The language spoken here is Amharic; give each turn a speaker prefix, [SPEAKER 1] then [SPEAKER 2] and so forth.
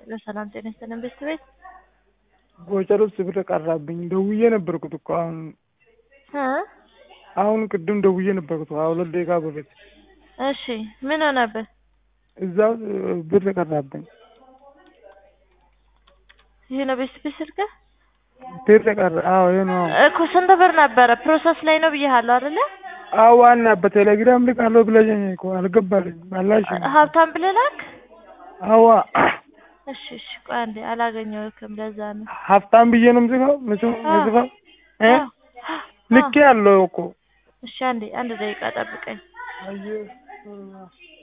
[SPEAKER 1] በሰላም ጤና ይስጥልን ቤት ቤት
[SPEAKER 2] ጎጨር ውስጥ ብር ቀራብኝ። ደውዬ ነበርኩት እኮ አሁን
[SPEAKER 1] እ
[SPEAKER 2] አሁን ቅድም ደውዬ ነበርኩት ሁለት ደቂቃ በፊት
[SPEAKER 1] እሺ ምን ሆነብህ?
[SPEAKER 2] እዛው ብር ቀራብኝ።
[SPEAKER 1] ይሄ ነው ቤት ቤት ስልክህ
[SPEAKER 2] ብር ቀረ። አዎ ይሄ ነው።
[SPEAKER 1] እኮ ስንት ብር ነበረ? ፕሮሰስ ላይ ነው ብዬሃለሁ አይደለ?
[SPEAKER 2] አዎ ዋና በቴሌግራም ልካለሁ ብለሽኝ እኮ አልገባልኝም። አላሽ
[SPEAKER 1] ሀብታም ብለህ ላክ።
[SPEAKER 2] አዋ
[SPEAKER 1] እሺ እሺ ቆይ አንዴ አላገኘሁህም ለዛ ነው።
[SPEAKER 2] ሀብታም ብዬ ነው የምጽፈው ምጽፈው ምጽፈው እ
[SPEAKER 1] አዎ።
[SPEAKER 2] ልኬ ያለው እኮ
[SPEAKER 1] እሺ አንዴ አንድ ደቂቃ ጠብቀኝ።
[SPEAKER 2] አየህ